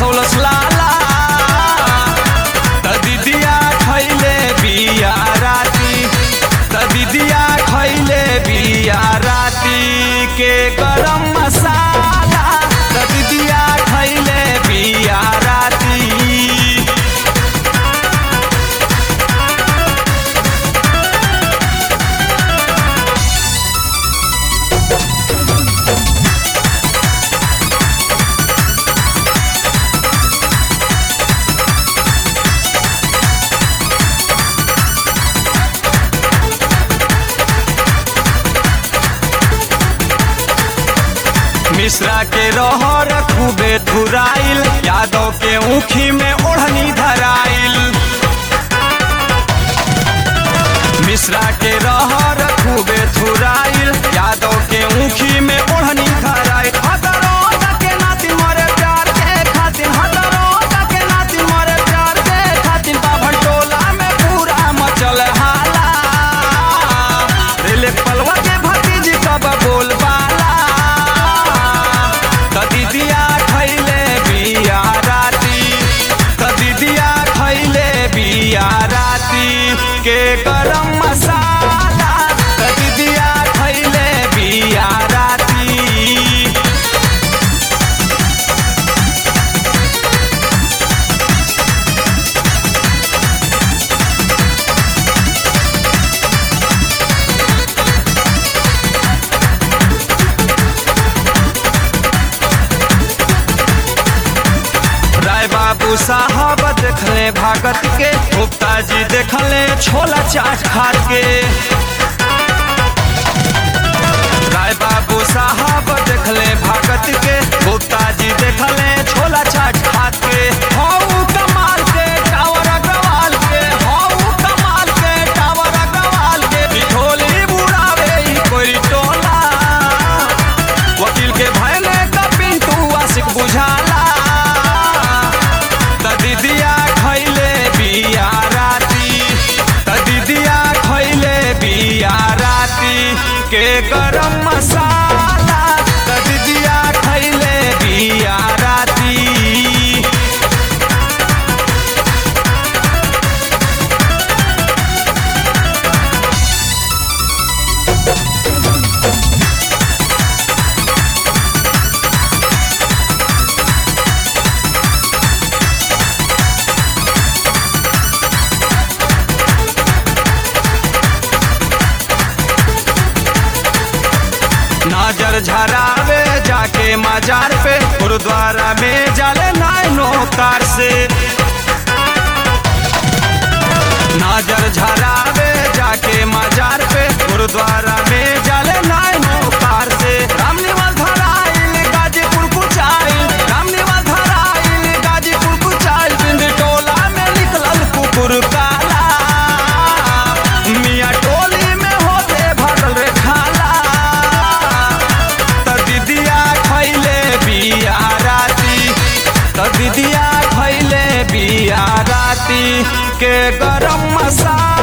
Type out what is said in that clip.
फसौलस लाला त दीदिया खैले बिया राती त दीदिया खैले बिया राती के गरम मसाला त दीदिया खैले बिया राती मिश्रा के रहर खूबे धुराइल यादव के ऊखी में ओढ़नी धराइल मिश्रा के रहर खूबे धुराइल यादव के ऊखी में ओढ़नी धराइल हजारों के नाती मरे प्यार के खातिर हजारों के नाती मरे प्यार के खातिर बाभन टोला में पूरा मचल हाला रेले पलवा के भतीजी कब बोलबाला त दीदिया खैले बिया राती त दीदिया खैले बिया राती के गरम मसाला त दीदिया खैले बिया राती राय बाबू साहब देखले भागत के गुप्ता जी देखले छोला चाट खात के राय बाबू साहब देखले भागत के गुप्ता जी देखले छोला चाट खात के हऊ कमाल के टावर अग्रवाल के हऊ कमाल के टावर अग्रवाल के बिठोली बुढ़ावे ई कोई टोला वकील के भयले का पिंटू आशिक बुझाला त दीदिया खैले बिया राती त दीदिया खैले बिया राती के गरम मसाला त दीदिया खैले बिया राती नजर झरावे जाके मजार पे गुरुद्वारा में जाले नाइनो कार से नजर झरावे जाके मजार पे गुरुद्वारा में जाले नाइनो कार से रामनिवाल धराइल गाजीपुर कुचाइल रामनिवाल धराइल गाजीपुर कुचाइल बिंद टोला में निकलल कुकुर काला मियाँ टोली में होते भरल रे खाला त दीदिया खैले बिया राती त दीदिया खैले बिया राती के गरम मसाला